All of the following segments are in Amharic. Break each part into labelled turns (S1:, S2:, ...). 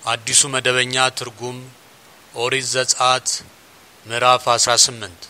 S1: አዲሱ መደበኛ ትርጉም ኦሪት ዘጸአት ምዕራፍ 18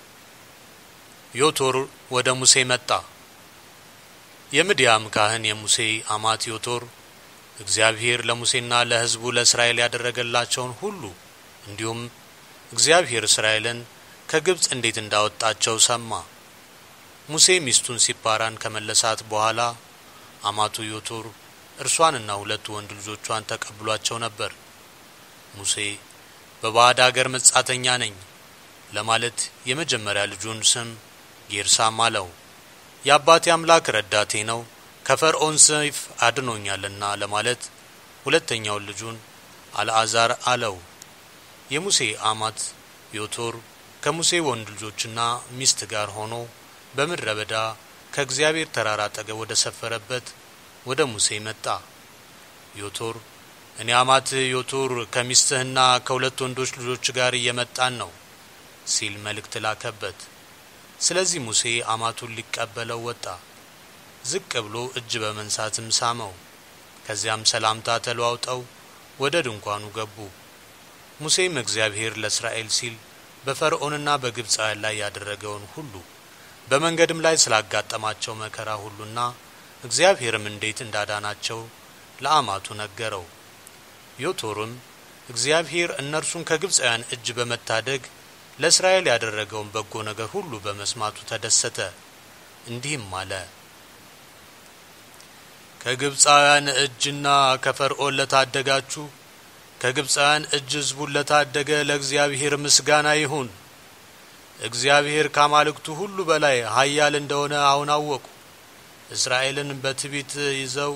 S1: ዮቶር ወደ ሙሴ መጣ። የምድያም ካህን የሙሴ አማት ዮቶር እግዚአብሔር ለሙሴና ለሕዝቡ ለእስራኤል ያደረገላቸውን ሁሉ እንዲሁም እግዚአብሔር እስራኤልን ከግብፅ እንዴት እንዳወጣቸው ሰማ። ሙሴ ሚስቱን ሲፓራን ከመለሳት በኋላ አማቱ ዮቶር እርሷንና ሁለቱ ወንድ ልጆቿን ተቀብሏቸው ነበር። ሙሴ በባዕድ አገር መጻተኛ ነኝ ለማለት የመጀመሪያ ልጁን ስም ጌርሳም አለው። የአባቴ አምላክ ረዳቴ ነው ከፈርዖን ሰይፍ አድኖኛልና ለማለት ሁለተኛውን ልጁን አልዓዛር አለው። የሙሴ አማት ዮቶር ከሙሴ ወንድ ልጆችና ሚስት ጋር ሆኖ በምድረ በዳ ከእግዚአብሔር ተራራ አጠገብ ወደ ሰፈረበት ወደ ሙሴ መጣ። ዮቶር እኔ አማትህ ዮቶር ከሚስትህና ከሁለት ወንዶች ልጆች ጋር እየመጣን ነው ሲል መልእክት ላከበት። ስለዚህ ሙሴ አማቱን ሊቀበለው ወጣ። ዝቅ ብሎ እጅ በመንሳትም ሳመው። ከዚያም ሰላምታ ተለዋውጠው ወደ ድንኳኑ ገቡ። ሙሴም እግዚአብሔር ለእስራኤል ሲል በፈርዖንና በግብፃውያን ላይ ያደረገውን ሁሉ በመንገድም ላይ ስላጋጠማቸው መከራ ሁሉና እግዚአብሔርም እንዴት እንዳዳናቸው ለአማቱ ነገረው። ዮቶርም እግዚአብሔር እነርሱን ከግብፃውያን እጅ በመታደግ ለእስራኤል ያደረገውን በጎ ነገር ሁሉ በመስማቱ ተደሰተ። እንዲህም አለ፣ ከግብፃውያን እጅና ከፈርዖን ለታደጋችሁ ከግብፃውያን እጅ ሕዝቡን ለታደገ ለእግዚአብሔር ምስጋና ይሁን። እግዚአብሔር ከአማልክቱ ሁሉ በላይ ኃያል እንደሆነ አሁን አወቁ። እስራኤልን በትዕቢት ይዘው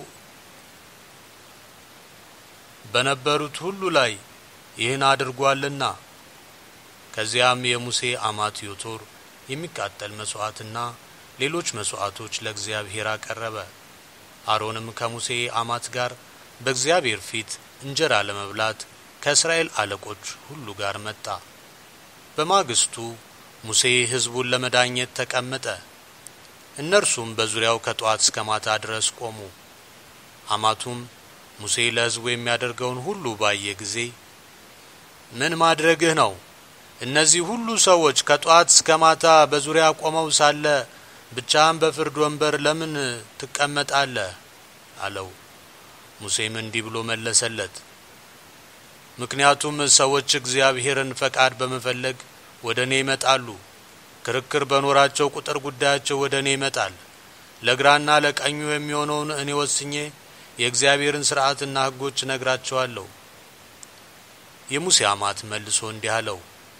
S1: በነበሩት ሁሉ ላይ ይህን አድርጓልና። ከዚያም የሙሴ አማት ዮቶር የሚቃጠል መስዋዕትና ሌሎች መስዋዕቶች ለእግዚአብሔር አቀረበ። አሮንም ከሙሴ አማት ጋር በእግዚአብሔር ፊት እንጀራ ለመብላት ከእስራኤል አለቆች ሁሉ ጋር መጣ። በማግስቱ ሙሴ ሕዝቡን ለመዳኘት ተቀመጠ። እነርሱም በዙሪያው ከጠዋት እስከ ማታ ድረስ ቆሙ። አማቱም ሙሴ ለሕዝቡ የሚያደርገውን ሁሉ ባየ ጊዜ ምን ማድረግህ ነው? እነዚህ ሁሉ ሰዎች ከጠዋት እስከ ማታ በዙሪያ ቆመው ሳለ ብቻህን በፍርድ ወንበር ለምን ትቀመጣለህ? አለው። ሙሴም እንዲህ ብሎ መለሰለት፣ ምክንያቱም ሰዎች እግዚአብሔርን ፈቃድ በመፈለግ ወደ እኔ ይመጣሉ። ክርክር በኖራቸው ቁጥር ጉዳያቸው ወደ እኔ ይመጣል። ለግራና ለቀኙ የሚሆነውን እኔ ወስኜ የእግዚአብሔርን ሥርዓትና ሕጎች እነግራቸዋለሁ። የሙሴ አማት መልሶ እንዲህ አለው፣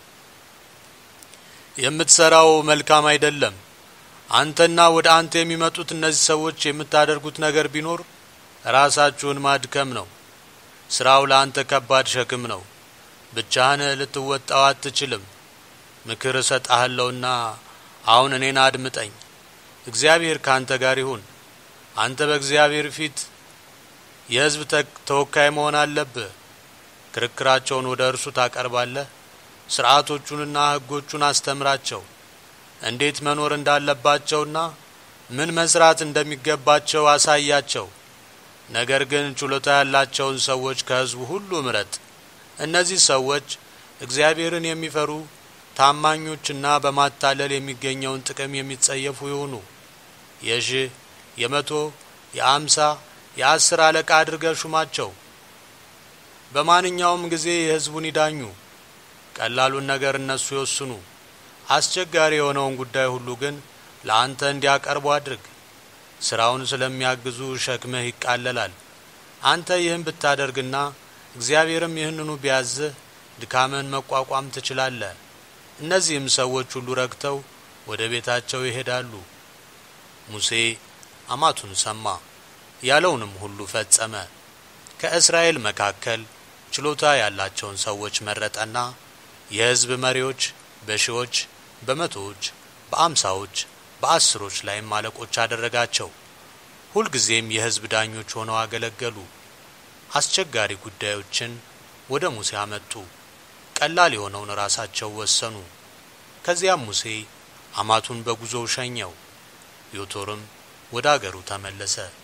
S1: የምትሰራው መልካም አይደለም። አንተና ወደ አንተ የሚመጡት እነዚህ ሰዎች የምታደርጉት ነገር ቢኖር ራሳችሁን ማድከም ነው። ስራው ለአንተ ከባድ ሸክም ነው። ብቻህን ልትወጣው አትችልም። ምክር እሰጣለሁና አሁን እኔን አድምጠኝ። እግዚአብሔር ካንተ ጋር ይሁን። አንተ በእግዚአብሔር ፊት የሕዝብ ተወካይ መሆን አለብህ። ክርክራቸውን ወደ እርሱ ታቀርባለህ። ስርዓቶቹንና ሕጎቹን አስተምራቸው። እንዴት መኖር እንዳለባቸውና ምን መስራት እንደሚገባቸው አሳያቸው። ነገር ግን ችሎታ ያላቸውን ሰዎች ከሕዝቡ ሁሉ ምረጥ። እነዚህ ሰዎች እግዚአብሔርን የሚፈሩ ታማኞችና በማታለል የሚገኘውን ጥቅም የሚጸየፉ ይሁኑ። የሺህ የመቶ የአምሳ የአስር አለቃ አድርገህ ሹማቸው። በማንኛውም ጊዜ የሕዝቡን ይዳኙ። ቀላሉን ነገር እነሱ ይወስኑ። አስቸጋሪ የሆነውን ጉዳይ ሁሉ ግን ለአንተ እንዲያቀርቡ አድርግ። ስራውን ስለሚያግዙ ሸክምህ ይቃለላል። አንተ ይህን ብታደርግና እግዚአብሔርም ይህንኑ ቢያዝህ ድካምህን መቋቋም ትችላለህ። እነዚህም ሰዎች ሁሉ ረክተው ወደ ቤታቸው ይሄዳሉ። ሙሴ አማቱን ሰማ፣ ያለውንም ሁሉ ፈጸመ። ከእስራኤል መካከል ችሎታ ያላቸውን ሰዎች መረጠና የሕዝብ መሪዎች በሺዎች፣ በመቶዎች፣ በአምሳዎች፣ በአስሮች ላይም አለቆች አደረጋቸው። ሁልጊዜም የሕዝብ ዳኞች ሆነው አገለገሉ። አስቸጋሪ ጉዳዮችን ወደ ሙሴ አመጡ። ቀላል የሆነውን ራሳቸው ወሰኑ። ከዚያም ሙሴ አማቱን በጉዞው ሸኘው። ዮቶርም ወደ አገሩ ተመለሰ።